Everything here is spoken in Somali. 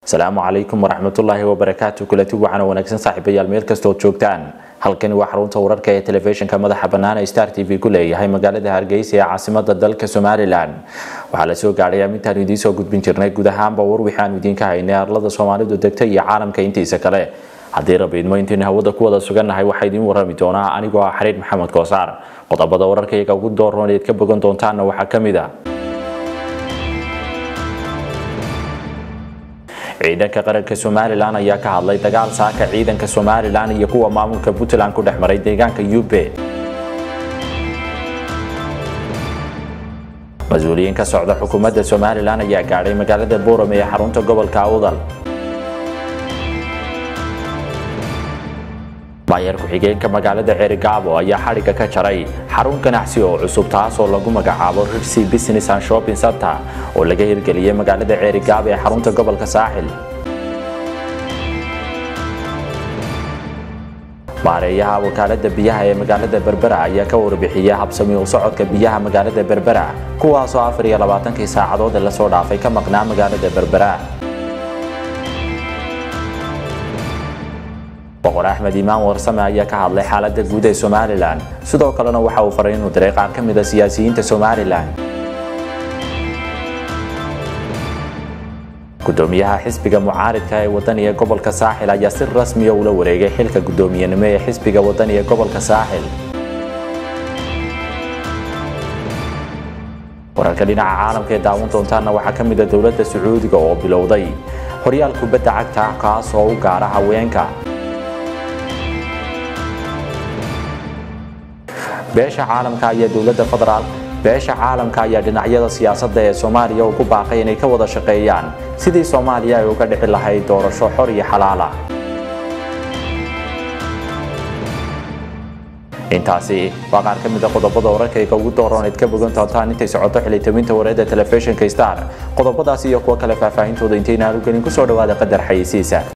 asalaamu calaykum waraxmatullaahi wabarakaatu kulati waxaana wanaagsan saaxiibayaal meel kastood joogtaan halkani waa xarunta wararka ee telefishinka madaxa bannaan ee star t v ku leeyahay magaalada hargeysa ee caasimada dalka somalilan waxaa la soo gaadhay amintaan idiin soo gudbin jirnay guud ahaanba war wixii aanu idiinka haynay arlada soomaalidu degta iyo caalamka intiisa kale haddii rabiidmo intaynu hawada ku wada sugannahay waxaa idiin warrami doonaa anigoo ah xariir maxamed koosaar qodobada wararka iyaga ugu doorroon eed ka bogan doontaanna waxaa ka mid a ciidanka qaranka somalilan ayaa ka hadlay dagaal saaka ciidanka somalilan iyo kuwa maamulka puntland ku dhex maray deegaanka ube mas-uuliyiin ka socda xukuumadda somalilan ayaa gaadhay magaalada boorame ee xarunta gobolka awdal maayar ku-xigeenka magaalada ceerigaabo ayaa xadhigga ka jaray xarun ganacsi oo cusub taasoo lagu magacaabo rirsi business and shopping center oo laga hirgeliyey magaalada ceerigaabo ee xarunta gobolka saaxil maareeyaha wakaalada biyaha ee magaalada berbera ayaa ka warbixiyey habsami u socodka biyaha magaalada berbera kuwaasoo afar iyo labaatankii saacadood ee lasoo dhaafay ka maqnaa magaalada berbera boqor axmed imaan warsame ayaa ka hadlay xaalada guud ee somalilan sidoo kalena waxa uu faray inuu diray qaar ka mid a siyaasiyiinta somalilan gudoomiyaha xisbiga mucaaridka ee wadaniga gobolka saaxil ayaa si rasmiya ula wareegay xilka gudoomiyenimo ee xisbiga wadaniga gobolka saaxil wararka dhinaca caalamka ee daawan doontaana waxaa ka mid a dowladda sacuudiga oo bilowday horyaal kubadda cagta kaas oo u gaara haweenka beesha caalamka ayaa dowladda federaal beesha caalamka ayaa dhinacyada siyaasadda ee soomaaliya ugu baaqay inay ka wada shaqeeyaan sidii soomaaliya ay uga dhici lahayd doorasho xor iyo xalaala intaasi waa qaar ka mid a qodobada wararkayga ugu dooroon eed ka bogan doontaan intay socoto xilitabinta wareedda telefishinka star qodobadaas iyo kuwo kale faahfaahintooda intaynaan u gelin kusoo dhawaada qadar xayeysiisa